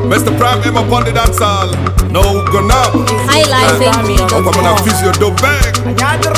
Mr. Prime M upon the dance hall. No go now. High life Ọkwa mụ na NG.com. physio do bang.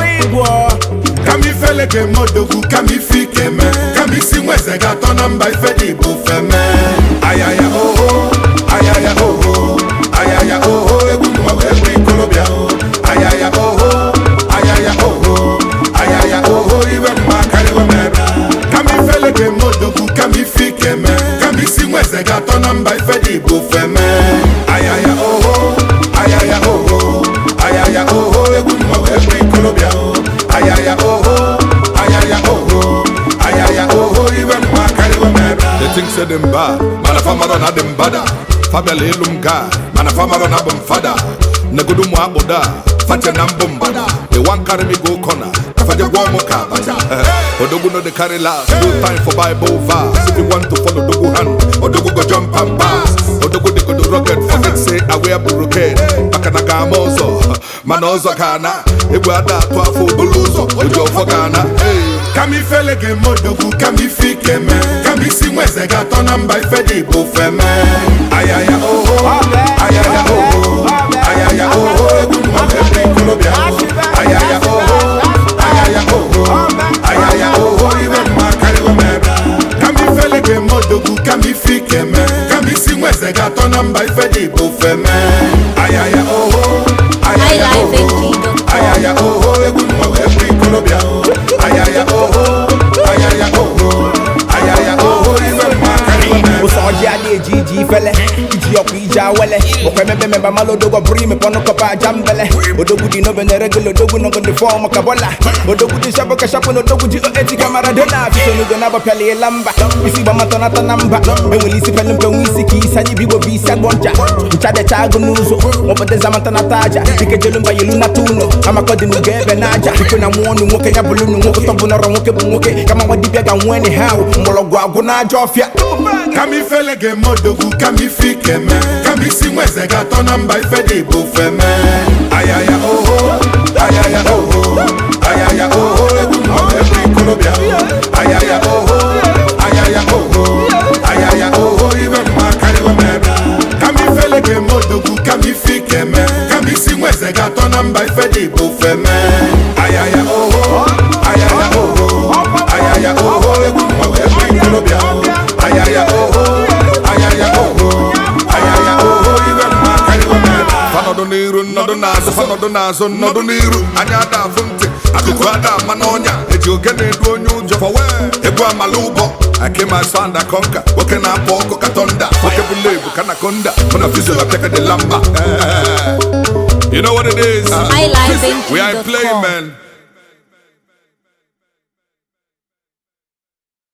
kama ifele ga-eme odogwu kama ife ike mee kama isi nweze ga-atọ na mba ife dị bụ feme ayaya oho ayaya oho ayaya oho egwu nwa wee bụ ikolobịa o ayaya oho ayaya oho ayaya oho iwe mma karịwa m ebe kama ifele ga-eme odogwu kama ife ike mee kama isi nweze ga-atọ na mba ife dị bụ feme ayaya oho ayaya oho ayaya oho egwu nwa wee bụ ikolobịa o ayaya oho ayaya oho ayaya oho iwe mma karịwa m ebe They think say them bad, man a farmer na them bada. Family ilum guy, man a farmer na bum fada. Negudu mu abuda, fache na mbum bada. They want carry me go corner, kafaje gwa mo ka baja. Eh, Odogu no they carry last, no time for Bible verse. If you want to follow Odogu hand, Odogu go jump and pass. Odogu they go do rocket, forget say I wear brocade. Baka na gama ozo, man ozo kana. Ebu ada to afo buluzo, ojo for Ghana. Hey. kama ifele ga-eme odogwu kama ife ike mee kama isi nweze ga-atọ na mba ife dị bụ feme ayaya oho ayaya oho ayaya oho egwu nwa wee bụ ikolobịa o. ayaya oho ayaya oho ayaya oho iwe mma karịwa m ebe kama ifele ga-eme odogwu kama ife ike mee kama isi nweze ga-atọ na mba ife dị bụ feme ayaya oho ayaya oho HighLifeNG.com. ayaya oho egwu nwa wee bụ ikolobịa o ayaya oho ayaya oho ayaya oho iwe mma karịwa m ebe ụsọ ọjị a na-eji iji ifele iji ọkwa ije awele okwe emebe memba mala odogwu bụrụ ime pọnụ kọpa aja mbele odogwu dị n'obe na regụl odogwu nọgọ ndị fọm ka bọla odogwu dị shapụ ka shapụ na odogwu ji eti ka maradona fisonugo na agbapịala ịla mba isi gbamatọ nata na mba enwere isi pele mpe nwe isi ka isi anyị bigbo bụ isi agbọ ncha nchadecha agụ n'ụzọ nwepụta zamata nata aja dike jelu mba yelu nata ụlọ amakọ dị n'ugo ebe na aja iko na nwa ọnụ nwoke ya bụrụ nụ nwoke tọbụ nọrọ nwoke bụ nwoke kama nwa dibịa ga nwee ni ha mgbọrọgwụ agwụ na aja ọfịa kama ifele ga-eme odogwu kama ife ike mee kama isi nweze ga-atọ na mba ife dị bụ feme ayaya oho ayaya oho ayaya oho egwu nwa wee bụ ikolobịa o. ayaya oho ayaya oho ayaya oho iwe mma karịwa m ebe kama ifele ga-eme odogwu kama ife ike mee kama isi nweze ga-atọ na mba ife dị bụ feme ayaya oho ayaya oho ayaya oho egwu nwa wee bụ ikolobịa o. ayaya oho ayaya oho ayaya oho iwe mma karịwa m ebe fanọdụ n'iru nnọdụ n'azụ fanọdụ n'azụ nnọdụ n'iru anya ada afụ ntị akụkụ ada ama n'ọnya eji oke na-edu onye ụjọ fọwe egwu amala ụbọ akema sanda konka nwoke na-apụ ọkụ ka tọnda nwoke bụ lebu ka na konda mụ na fizio na peka de lamba Eh, you know what it is HighLifeNG.com. we are playing man